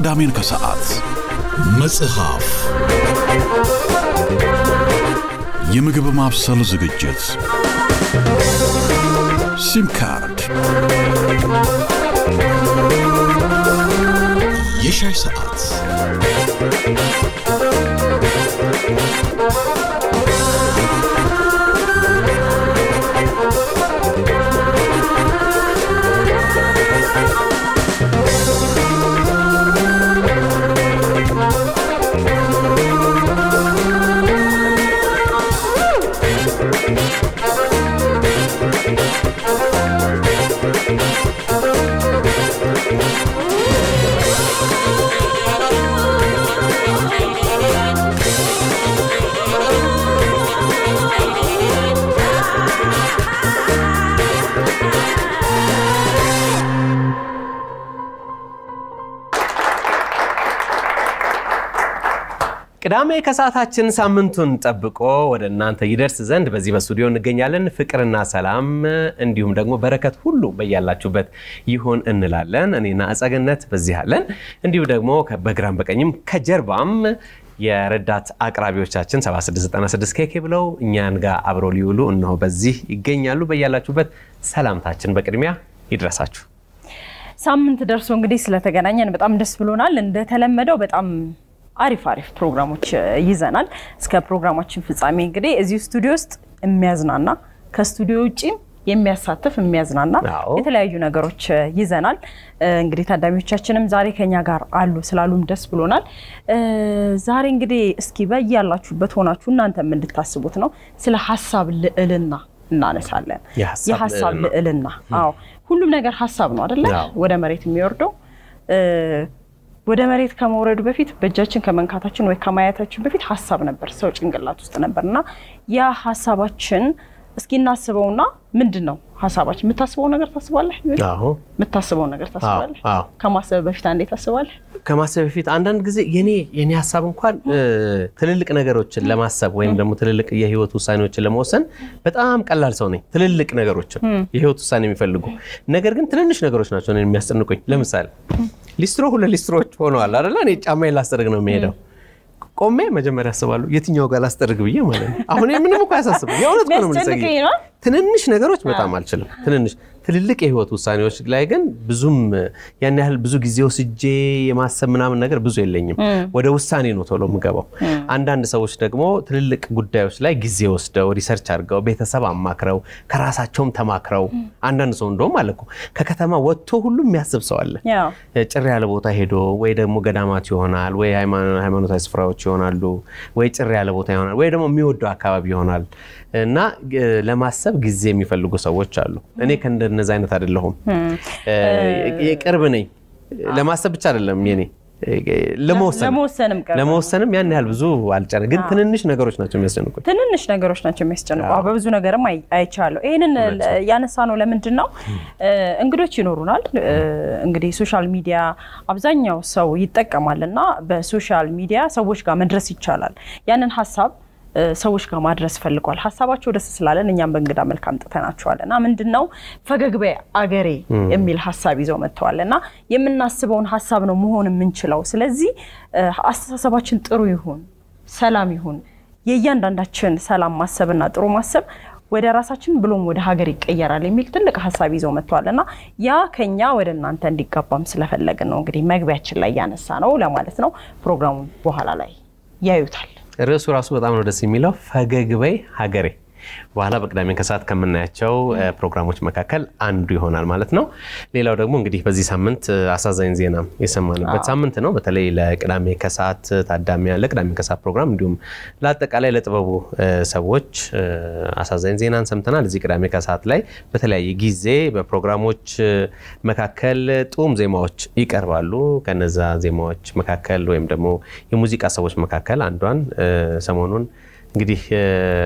ቅዳሜን ከሰዓት መጽሐፍ፣ የምግብ ማብሰል ዝግጅት፣ ሲም ካርድ፣ የሻይ ሰዓት ቅዳሜ ከሰዓታችን ሳምንቱን ጠብቆ ወደ እናንተ ይደርስ ዘንድ በዚህ በስቱዲዮ እንገኛለን። ፍቅርና ሰላም እንዲሁም ደግሞ በረከት ሁሉ በያላችሁበት ይሆን እንላለን። እኔና አጸገነት በዚህ አለን። እንዲሁም ደግሞ በግራም በቀኝም ከጀርባም የረዳት አቅራቢዎቻችን 7696 ኬኬ ብለው እኛን ጋር አብረው ሊውሉ እነሆ በዚህ ይገኛሉ። በያላችሁበት ሰላምታችን በቅድሚያ ይድረሳችሁ። ሳምንት ደርሶ እንግዲህ ስለተገናኘን በጣም ደስ ብሎናል። እንደተለመደው በጣም አሪፍ አሪፍ ፕሮግራሞች ይዘናል። እስከ ፕሮግራማችን ፍጻሜ እንግዲህ እዚሁ ስቱዲዮ ውስጥ የሚያዝናና ከስቱዲዮ ውጭም የሚያሳትፍ የሚያዝናና አዎ። የተለያዩ ነገሮች ይዘናል። እንግዲህ ታዳሚዎቻችንም ዛሬ ከኛ ጋር አሉ ስላሉም ደስ ብሎናል። ዛሬ እንግዲህ እስኪ በያላችሁበት ሆናችሁ እናንተም እንድታስቡት ነው ስለ ሀሳብ ልዕልና እናነሳለን። የሀሳብ የሀሳብ ልዕልና። ልዕልና አዎ፣ ሁሉም ነገር ሀሳብ ነው አይደለ? አዎ። ወደ መሬት የሚወርደው ወደ መሬት ከመውረዱ በፊት በእጃችን ከመንካታችን ወይ ከማየታችን በፊት ሀሳብ ነበር፣ ሰው ጭንቅላት ውስጥ ነበር እና ያ ሀሳባችን እስኪ እናስበውና ምንድን ነው ሀሳባችን? የምታስበው ነገር ታስባለህ? አዎ የምታስበው ነገር ታስባለህ? አዎ። ከማሰብ በፊት አንዴ ታስባለህ? ከማሰብ በፊት አንዳንድ ጊዜ የኔ የኔ ሀሳብ እንኳን እ፣ ትልልቅ ነገሮችን ለማሰብ ወይም ደግሞ ትልልቅ የህይወት ውሳኔዎችን ለመወሰን በጣም ቀላል ሰው ነኝ። ትልልቅ ነገሮችን የህይወት ውሳኔ የሚፈልጉ ነገር ግን ትንንሽ ነገሮች ናቸው እኔን የሚያስጨንቁኝ። ለምሳሌ ሊስትሮ ሁለት ሊስትሮች ሆነዋል አይደለ? እኔ ጫማዬን ላስጠርግ ነው የሚሄደው። ቆሜ መጀመሪያ አስባለሁ የትኛው ጋር ላስጠርግ ብዬ ማለት ነው። አሁን ይሄ ምንም እኮ አያሳስብም። የእውነት እኮ ነው የምልህ ጽጌ። የሚያስጨንቀኝ ነው። ትንንሽ ነገሮች በጣም አልችልም። ትንንሽ ትልልቅ የህይወት ውሳኔዎች ላይ ግን ብዙም ያን ያህል ብዙ ጊዜ ወስጄ የማሰብ ምናምን ነገር ብዙ የለኝም። ወደ ውሳኔ ነው ቶሎ የምገባው። አንዳንድ ሰዎች ደግሞ ትልልቅ ጉዳዮች ላይ ጊዜ ወስደው ሪሰርች አድርገው ቤተሰብ አማክረው ከራሳቸውም ተማክረው አንዳንድ ሰው እንደውም አለ እኮ ከከተማ ወጥቶ ሁሉም የሚያስብ ሰው አለ። ያው ጭር ያለ ቦታ ሄዶ ወይ ደግሞ ገዳማት ይሆናል ወይ ሃይማኖ- ሃይማኖታዊ ስፍራዎች ይሆናሉ ወይ ጭር ያለ ቦታ ይሆናል ወይ ደግሞ የሚወደው አካባቢ ይሆናል እና እ፣ ለማሰብ ጊዜ የሚፈልጉ ሰዎች አሉ። እኔ ከእንደነዚ አይነት አይደለሁም። እ፣ የቅርብ ነኝ። ለማሰብ ብቻ አይደለም የኔ እ፣ ለመወሰን ለመወሰንም ቀርበን ለመወሰንም ያን ያህል ብዙ አልጨነ ግን ትንንሽ ነገሮች ናቸው የሚያስጨንቁኝ። ትንንሽ ነገሮች ናቸው የሚያስጨንቁ። አዎ፣ በብዙ ነገርም አይ- አይቻለሁ። ይህንን ያነሳ ነው ለምንድን ነው እ፣ እንግዶች ይኖሩናል። እ፣ እንግዲህ ሶሻል ሚዲያ አብዛኛው ሰው ይጠቀማል እና በሶሻል ሚዲያ ሰዎች ጋር መድረስ ይቻላል። ያንን ሀሳብ እ፣ ሰዎች ጋር ማድረስ ፈልጓል። ሀሳባቸው ደስ ስላለን እኛም በእንግዳ መልክ አምጥተናቸዋል እና ምንድን ነው ፈገግ በይ አገሬ የሚል ሀሳብ ይዘው መጥተዋል እና የምናስበውን ሀሳብ ነው መሆን የምንችለው። ስለዚህ እ፣ አስተሳሰባችን ጥሩ ይሁን፣ ሰላም ይሁን የእያንዳንዳችን ሰላም ማሰብና ጥሩ ማሰብ ወደ ራሳችን ብሎም ወደ ሀገር ይቀየራል የሚል ትልቅ ሀሳብ ይዘው መጥተዋል እና ያ ከኛ ወደ እናንተ እንዲጋባም ስለፈለግን ነው እንግዲህ መግቢያችን ላይ ያነሳ ነው ለማለት ነው። ፕሮግራሙ በኋላ ላይ ያዩታል። ርዕሱ ራሱ በጣም ነው ደስ የሚለው ፈገግ በይ ሀገሬ። በኋላ በቅዳሜ ከሰዓት ከምናያቸው እ፣ ፕሮግራሞች መካከል አንዱ ይሆናል ማለት ነው። ሌላው ደግሞ እንግዲህ በዚህ ሳምንት እ፣ አሳዛኝ ዜና የሰማንበት ሳምንት ነው። በተለይ ለቅዳሜ ከሰዓት ታዳሚያን ለቅዳሜ ከሰዓት ፕሮግራም እንዲሁም ለአጠቃላይ ለጥበቡ እ፣ ሰዎች እ፣ አሳዛኝ ዜናን ሰምተናል። እዚህ ቅዳሜ ከሰዓት ላይ በተለያየ ጊዜ በፕሮግራሞች እ፣ መካከል ጡም ዜማዎች ይቀርባሉ። ከነዛ ዜማዎች መካከል ወይም ደግሞ የሙዚቃ ሰዎች መካከል አንዷን እ፣ ሰሞኑን እንግዲህ እ፣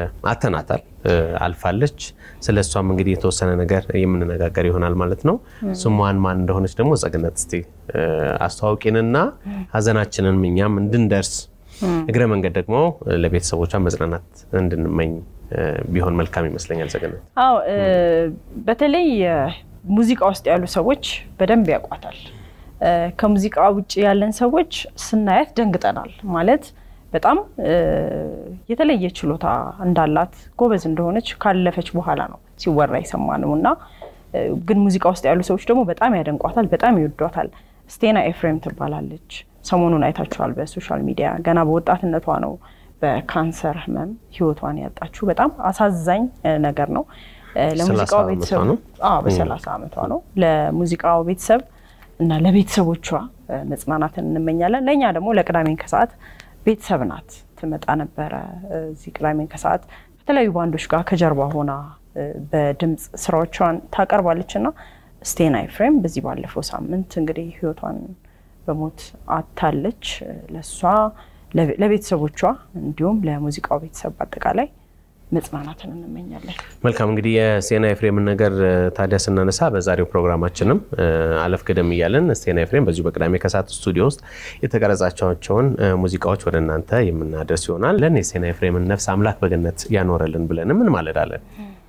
አተናታል እ፣ አልፋለች። ስለ እሷም እንግዲህ የተወሰነ ነገር የምንነጋገር ይሆናል ማለት ነው። ስሟን ማን እንደሆነች ደግሞ ጸግነት እስቲ እ፣ አስተዋውቂንና ሀዘናችንን እኛም እንድንደርስ እግረ መንገድ ደግሞ ለቤተሰቦቿ መጽናናት እንድንመኝ እ፣ ቢሆን መልካም ይመስለኛል። ጸግነት አዎ እ፣ በተለይ እ፣ ሙዚቃ ውስጥ ያሉ ሰዎች በደንብ ያውቋታል። ከሙዚቃ ውጭ ያለን ሰዎች ስናያት ደንግጠናል። ማለት በጣም የተለየ ችሎታ እንዳላት ጎበዝ እንደሆነች ካለፈች በኋላ ነው ሲወራ የሰማነው እና ግን ሙዚቃ ውስጥ ያሉ ሰዎች ደግሞ በጣም ያደንቋታል፣ በጣም ይወዷታል። ስቴና ኤፍሬም ትባላለች። ሰሞኑን አይታችኋል በሶሻል ሚዲያ። ገና በወጣትነቷ ነው በካንሰር ህመም ህይወቷን ያጣችው። በጣም አሳዛኝ ነገር ነው። ለሙዚቃው ቤተሰብ በሰላሳ ዓመቷ ነው። ለሙዚቃው ቤተሰብ እና ለቤተሰቦቿ መጽናናትን እንመኛለን። ለእኛ ደግሞ ለቅዳሜን ከሰዓት ቤተሰብ ናት። ትመጣ ነበረ እዚህ ቅዳሜን ከሰዓት ከተለያዩ ባንዶች ጋር ከጀርባ ሆና በድምፅ ስራዎቿን ታቀርባለች እና ስቴና ኤፍሬም በዚህ ባለፈው ሳምንት እንግዲህ ህይወቷን በሞት አታለች። ለእሷ ለቤተሰቦቿ እንዲሁም ለሙዚቃው ቤተሰብ በአጠቃላይ መጽናናትን እንመኛለን። መልካም እንግዲህ የስቴና ኤፍሬምን ነገር ታዲያ ስናነሳ በዛሬው ፕሮግራማችንም አለፍ ገደም እያለን ስቴና ኤፍሬም በዚሁ በቅዳሜ ከሰዓት ስቱዲዮ ውስጥ የተቀረጻቸውን ሙዚቃዎች ወደ እናንተ የምናደርስ ይሆናል። ለን የስቴና ኤፍሬምን ነፍስ አምላክ በገነት ያኖረልን ብለንም እንማለዳለን።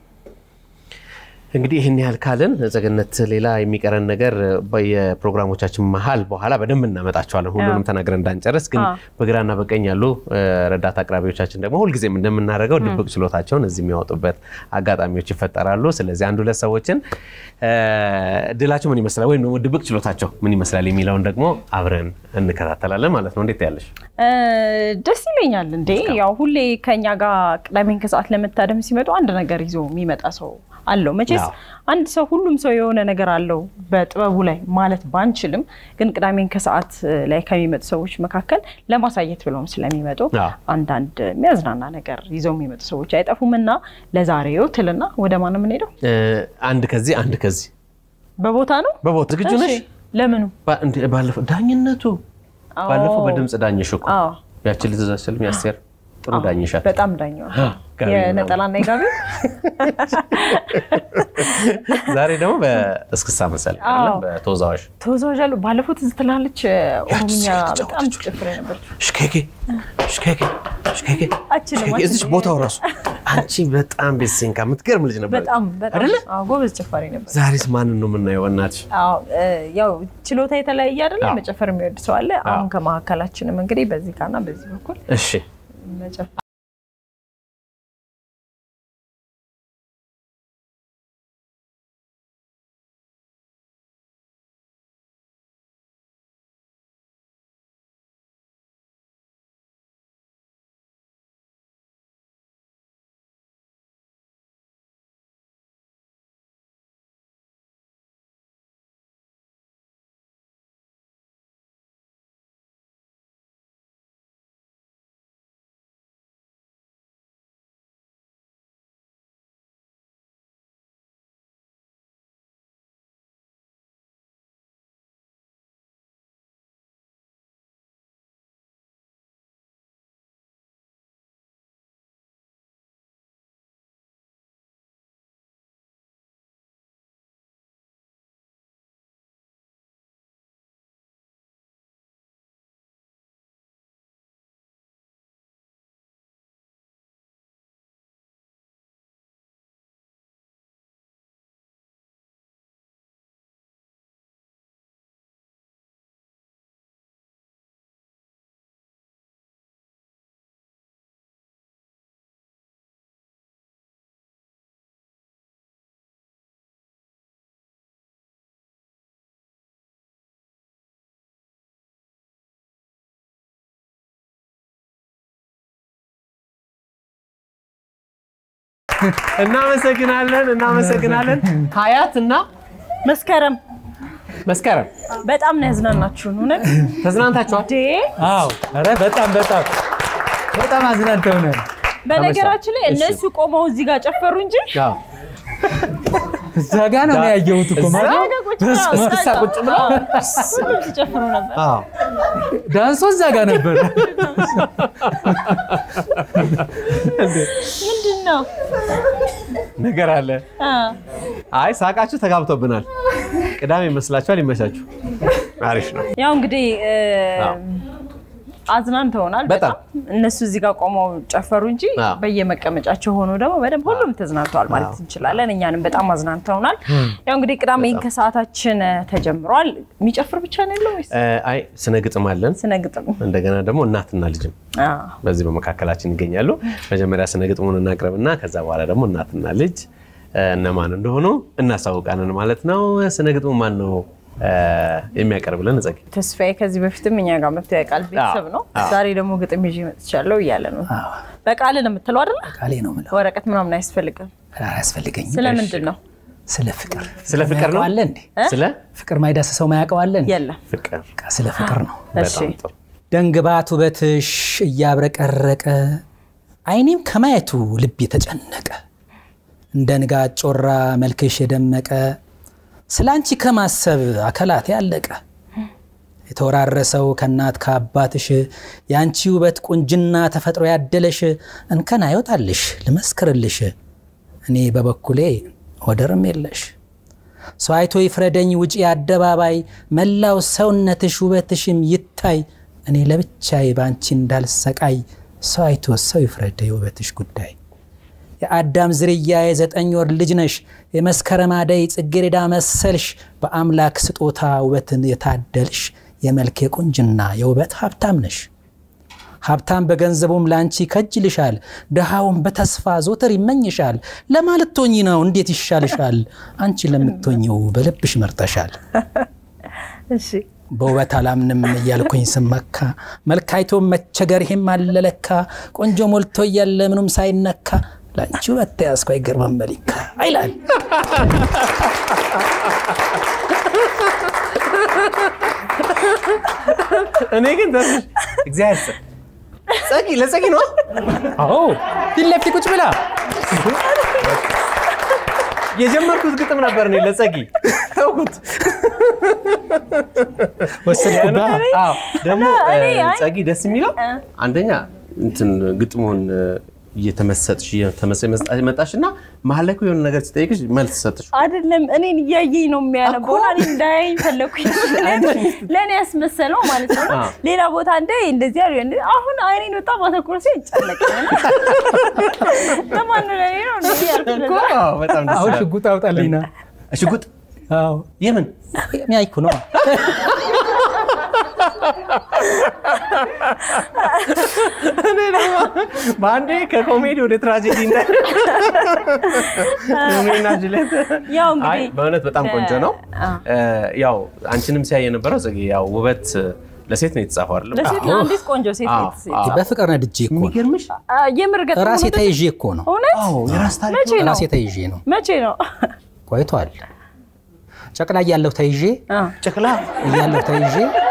እንግዲህ ይህን ያህል ካልን ዘገነት፣ ሌላ የሚቀረን ነገር የፕሮግራሞቻችን መሀል በኋላ በደንብ እናመጣቸዋለን። ሁሉንም ተናግረን እንዳንጨርስ ግን በግራና በቀኝ ያሉ ረዳት አቅራቢዎቻችን ደግሞ ሁልጊዜም እንደምናደርገው ድብቅ ችሎታቸውን እዚህ የሚያወጡበት አጋጣሚዎች ይፈጠራሉ። ስለዚህ አንድ ሁለት ሰዎችን ድላቸው ምን ይመስላል ወይም ደግሞ ድብቅ ችሎታቸው ምን ይመስላል የሚለውን ደግሞ አብረን እንከታተላለን ማለት ነው። እንዴት ያለሽ? ደስ ይለኛል። እንዴ ያው ሁሌ ከኛ ጋር ቅዳሜን ከሰዓት ለመታደም ሲመጡ አንድ ነገር ይዞ የሚመጣ ሰው አለው። መቼስ አንድ ሰው ሁሉም ሰው የሆነ ነገር አለው በጥበቡ ላይ ማለት ባንችልም፣ ግን ቅዳሜን ከሰዓት ላይ ከሚመጡ ሰዎች መካከል ለማሳየት ብለውም ስለሚመጡ አንዳንድ የሚያዝናና ነገር ይዘው የሚመጡ ሰዎች አይጠፉም እና ለዛሬው ትልና ወደ ማን ነው የምንሄደው? አንድ ከዚህ አንድ ከዚህ በቦታ ነው። በቦታ ዝግጁ ነሽ? ለምኑ? ባለፈው ዳኝነቱ ባለፈው በድምፅ ዳኝሽ እኮ ያችን ልትዛችል ሚያስቴር ጥሩ ዳኝሻል። በጣም ዳኛ የነጠላና የጋቢ ዛሬ ደግሞ በእስክስታ መሰለኝ በተወዛዋዥ ተወዛዋዥ አሉ። ባለፈው ትዝ ትላለች ኦሮምኛ በጣም ጭፍር ነበር። ሽኬኬ ሽኬኬ ሽኬኬ እዚች ቦታው ራሱ አንቺ በጣም ቤተሰንካ የምትገርም ልጅ ነበር። በጣም በጣም ጎበዝ ጨፋሪ ነበር። ዛሬስ ማንን ነው የምናየው? በእናትሽ ያው ችሎታ የተለያየ አይደለ? መጨፈር የሚወድ ሰው አለ። አሁን ከመካከላችንም እንግዲህ በዚህ ጋርና በዚህ በኩል እሺ መጨፈር እናመሰግናለን እናመሰግናለን። ሀያት እና መስከረም መስከረም በጣም ነው ያዝናናችሁን። እውነት ተዝናንታችኋል? አዎ፣ ኧረ በጣም በጣም በጣም አዝናንተውናል። በነገራችን ላይ እነሱ ቆመው እዚህ ጋር ጨፈሩ እንጂ እዛ ጋ ነው ያየሁት እኮ ማለት እዛ ጋ ቁጭ ብለው፣ እዛ እስክስታ ጋ- ቁጭ ብለው ሁሉም ሲጨፍሩ ነበር። ዳንሶ እዛ ጋ ነበር። ምንድን ነው ነገር አለ። አ፣ አይ ሳቃችሁ ተጋብቶብናል። ቅዳሜ ይመስላችኋል? ይመቻችሁ። አሪፍ ነው። ያው እንግዲህ እ፣ አዎ። አዝናንተውናል በጣም። በጣም እነሱ እዚህ ጋር ቆመው ጨፈሩ እንጂ አዎ። በየመቀመጫቸው ሆኖ ደግሞ በደንብ ሁሉም ተዝናንተዋል ማለት እንችላለን። እኛንም በጣም አዝናንተውናል። ያው እንግዲህ ቅዳሜ ከሰዓታችን እ፣ ተጀምሯል። የሚጨፍር ብቻ ነው ያለው ወይስ እ፣ አይ ስነ ግጥም አለን። ስነ ግጥም? እንደገና ደግሞ እናትና ልጅም አዎ። በዚህ በመካከላችን ይገኛሉ። መጀመሪያ ስነ ግጥሙን እናቅርብና ከዛ በኋላ ደግሞ እናትና ልጅ እ፣ እነማን እንደሆኑ እናሳውቃለን ማለት ነው። ስነ ግጥሙ ማን ነው እ፣ የሚያቀርብልን? ጸጊ ተስፋዬ ከዚህ በፊትም እኛ ጋር መጥቶ ያውቃል። ቤተሰብ ነው። ዛሬ ደግሞ ግጥም ይዤ መጥቻለሁ እያለ ነው። በቃል ነው የምትለው አይደለ? ቃሌ ነው የምለው። ወረቀት ምናምን አያስፈልግም። አያስፈልገኝም። ስለምንድን ነው? ስለ ፍቅር ስለ ፍቅር ነው? አለ እንዴ? ስለ ፍቅር ማይዳስሰው ማያውቀው አለ እንዴ? የለም። ፍቅር በቃ ስለ ፍቅር ነው። እሺ በጣም ጥሩ። ደንግባት ውበትሽ እያብረቀረቀ አይኔም ከማየቱ ልብ የተጨነቀ እንደ ንጋት ጮራ መልክሽ የደመቀ ስለ አንቺ ከማሰብ አካላት ያለቀ የተወራረሰው ከእናት ከአባትሽ የአንቺ ውበት ቁንጅና ተፈጥሮ ያደለሽ እንከን አይወጣልሽ ልመስክርልሽ እኔ በበኩሌ ወደርም የለሽ ሰው አይቶ ይፍረደኝ ውጪ አደባባይ መላው ሰውነትሽ ውበትሽም ይታይ እኔ ለብቻዬ በአንቺ እንዳልሰቃይ ሰው አይቶ ሰው ይፍረደ የውበትሽ ጉዳይ የአዳም ዝርያ የዘጠኝ ወር ልጅ ነሽ የመስከረም አደይ ጽጌረዳ መሰልሽ በአምላክ ስጦታ ውበትን የታደልሽ የመልክ የቁንጅና የውበት ሀብታም ነሽ ሀብታም በገንዘቡም ለአንቺ ከጅልሻል ድሃውም በተስፋ ዞተር ይመኝሻል ለማለት ቶኝ ነው እንዴት ይሻልሻል አንቺ ለምትሆኝው በልብሽ መርጠሻል እሺ በውበት አላምንም እያልኩኝ ስመካ መልክ አይቶ መቸገር ይሄም አለለካ ቆንጆ ሞልቶ እያለ ምኑም ሳይነካ ለአንቺ ውበት ተያዝኩ አይገርምም መሊካ አይላል እኔ ግን ተስፋ እግዚአብሔር ይስጥ። ጸጊ ለጸጊ ነው አዎ ፊት ለፊት ቁጭ ብላ የጀመርኩት ግጥም ነበር እኔ ለጸጊ ተውኩት። ወሰድኩባ አዎ፣ ደግሞ እኔ እ፣ አይ- ጸጊ ደስ የሚለው አንደኛ እንትን ግጥሙን እ፣ እየተመሰጥሽ እየተመሰ- መጣ- መጣሽና መሀል ላይ እኮ የሆነ ነገር ሲጠይቅሽ መልስ ሰጥሽ። አይደለም እኔን እያየኝ ነው የሚያነበው እና እኔ እንዳያኝ ፈለኩኝ። ለእኔ ያስመሰለው ማለት ነው። አዎ። ሌላ ቦታ እንደ እንደዚህ ያሉ እንደ አሁን አይኔን በጣም አተኩሮ ሲል ይጨነቀኛል። ለማን ነው ለእኔ ነው እንደዚህ ያልኩት እኮ ለዛ። አዎ፣ በጣም ደስ አሁን ይላል። ሽጉጥ አውጣልኝና ሽጉጥ አዎ የምን ሚያይኩ ነው እኔ ደግሞ በአንዴ ከኮሜዲ ወደ ትራጀዲ እንደ ሮሜና ጁሊየት። ያው አይ እንግዲህ በእውነት በጣም ቆንጆ ነው። አ- እ፣ ያው አንቺንም ሲያይ የነበረው ጽጌ ያው ውበት ለሴት ነው የተጻፈው አይደለም? ለሴት ለአንዲት ቆንጆ ሴት አዎ፣ ሴት አዎ። በፍቅር ነድጄ እኮ ነው የሚገርምሽ አ፣ የምር ገጠመኝ ራሴ ነው። ተይዤ እኮ ነው እውነት አዎ የራስ ታሪክ መቼ ነው ራሴ ተይዤ ነው መቼ ነው? ቆይቷል ጨቅላ እያለሁ ተይዤ አ፣ ጨቅላ እያለሁ ተይዤ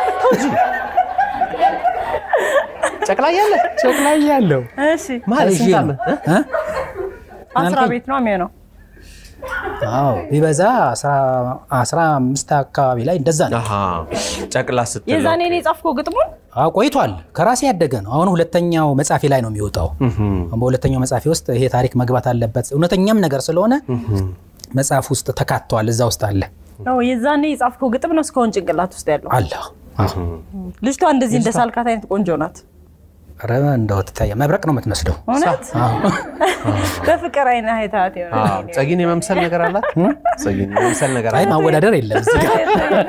ጨቅላ እያለ ጨቅላ እያለሁ እሺ ማለት ተይዤ ስንት ነው ዓመት? እ? እ? አስራ አልከኝ? ቤት ነው የሚሆነው። አዎ ቢበዛ አስራ አምስት አካባቢ ላይ እንደዛ ነው አሃ ጨቅላ ስትል የዛኔ እኔ የጻፍከው ግጥሙን አዎ ቆይቷል ከራሴ ያደገ ነው አሁን ሁለተኛው መጽሐፌ ላይ ነው የሚወጣው በሁለተኛው መጽሐፌ ውስጥ ይሄ ታሪክ መግባት አለበት እውነተኛም ነገር ስለሆነ መጽሐፍ ውስጥ ተካቷል እዛ ውስጥ አለ ነው የዛኔ የጻፍከው ግጥም ነው እስካሁን ጭንቅላት ውስጥ ያለው። አለ ልጅቷ እንደዚህ እንደ ሳልካት አይነት ቆንጆ ናት። ኧረ እንደው ትታያ መብረቅ ነው የምትመስለው እውነት በፍቅር አይነ አይታት አዎ፣ ጸጊን የመምሰል ነገር አላት። ጸጊን የመምሰል ነገር አይ አላት። ማወዳደር የለም እዚህ ጋር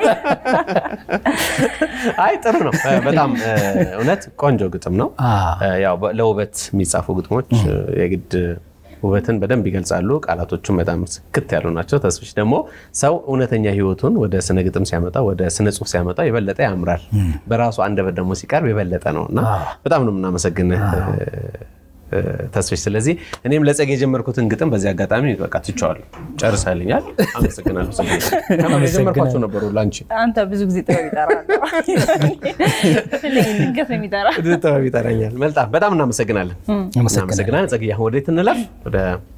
አይ ጥሩ ነው። እ፣ በጣም እ፣ እውነት ቆንጆ ግጥም ነው። አዎ። እ፣ ያው በ- ለውበት የሚጻፉ ግጥሞች እ፣ የግድ ውበትን በደንብ ይገልጻሉ። ቃላቶቹም በጣም ስክት ያሉ ናቸው። ተስፍሽ ደግሞ ሰው እውነተኛ ሕይወቱን ወደ ስነ ግጥም ሲያመጣ ወደ ስነ ጽሁፍ ሲያመጣ የበለጠ ያምራል። በራሱ አንደበት ደግሞ ሲቀርብ የበለጠ ነው እና በጣም ነው የምናመሰግንህ እ፣ ተስፍሽ። ስለዚህ እኔም ለጸግ የጀመርኩትን ግጥም በዚህ አጋጣሚ በቃ ትቼዋለሁ፣ ጨርሰልኛል። አመሰግናለሁ። ጸጌ። ከምር የጀመርኳቸው ነበሩ ለአንቺ አንተ ብዙ ጊዜ ጥበብ ይጠራል። ድንገት ነው የሚጠራ። ጥበብ ይጠራኛል። መልጣም በጣም እናመሰግናለን። እናመሰግናለን። ጸግዬ አሁን ወዴት እንለፍ? ወደ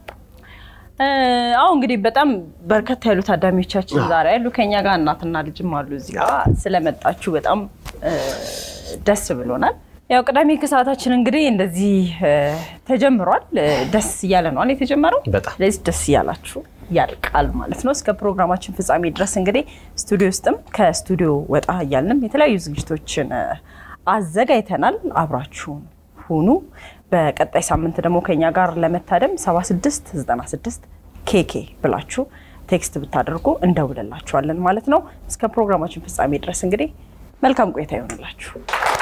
አሁ እንግዲህ በጣም በርከት ያሉ ታዳሚዎቻችን ዛሬ ያሉ ከኛ ጋር እናትና ልጅም አሉ እዚህ ጋር ስለመጣችሁ በጣም እ፣ ደስ ብሎናል። ያው ቅዳሜ ከሰዓታችን እንግዲህ እንደዚህ እ፣ ተጀምሯል። እ፣ ደስ እያለ ነው አይደል የተጀመረው። በጣም ስለዚህ ደስ እያላችሁ ያልቃል ማለት ነው። እስከ ፕሮግራማችን ፍጻሜ ድረስ እንግዲህ ስቱዲዮ ውስጥም ከስቱዲዮ ወጣ እያልንም የተለያዩ ዝግጅቶችን እ፣ አዘጋጅተናል። አብራችሁን ሁኑ። በቀጣይ ሳምንት ደግሞ ከኛ ጋር ለመታደም 7696 ኬኬ ብላችሁ ቴክስት ብታደርጉ እንደውልላችኋለን ማለት ነው። እስከ ፕሮግራማችን ፍጻሜ ድረስ እንግዲህ መልካም ቆይታ ይሆንላችሁ።